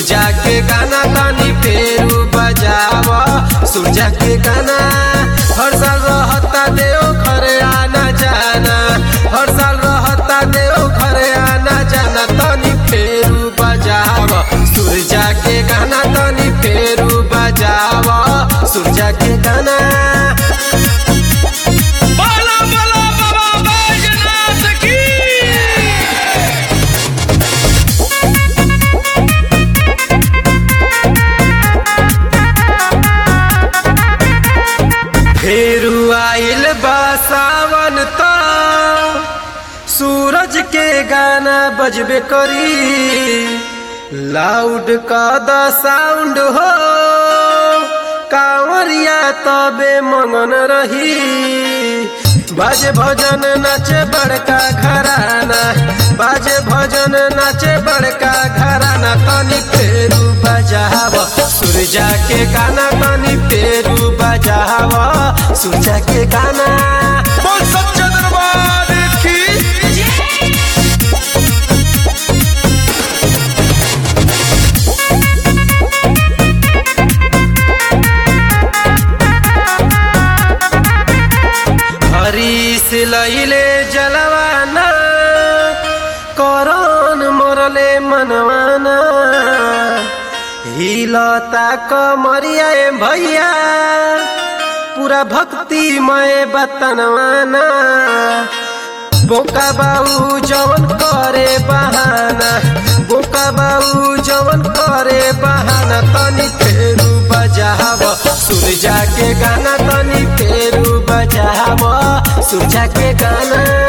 सूरजा के गाना तनी फेरू बजाव सूरजा के गाना हर साल रहता देव घरे आना जाना हर साल रहता देव घरे आना जाना तनी फेरू बजाव सूरजा के गाना तनी फेरू बजाव सूरजा के गाना बाला बाला बाबा बैजनाथ की फेरू आइल बा सावन त सूरज के गाना बजबे करी लाउड का द साउंड हो कांवरिया तबे मंगन रही बाजे भजन नाचे बड़का घराना बाजे भजन नाचे बड़का घराना तनी फेरू बजाव सूरजा के गाना तनी फेरू बजाव सूरजा के गाना बोल सच्चा दरबार की हरीश लैले जलवाना करन मरले मनवाना हिलता कमरिया ए भैया पूरा भक्तिमय बतनवाना बोका बाऊ जवन करे बहाना बोका बाऊ जवन करे बहाना तनी फेरू बजाव सूरजा के गाना तनी फेरू बजाव सूरजा के गाना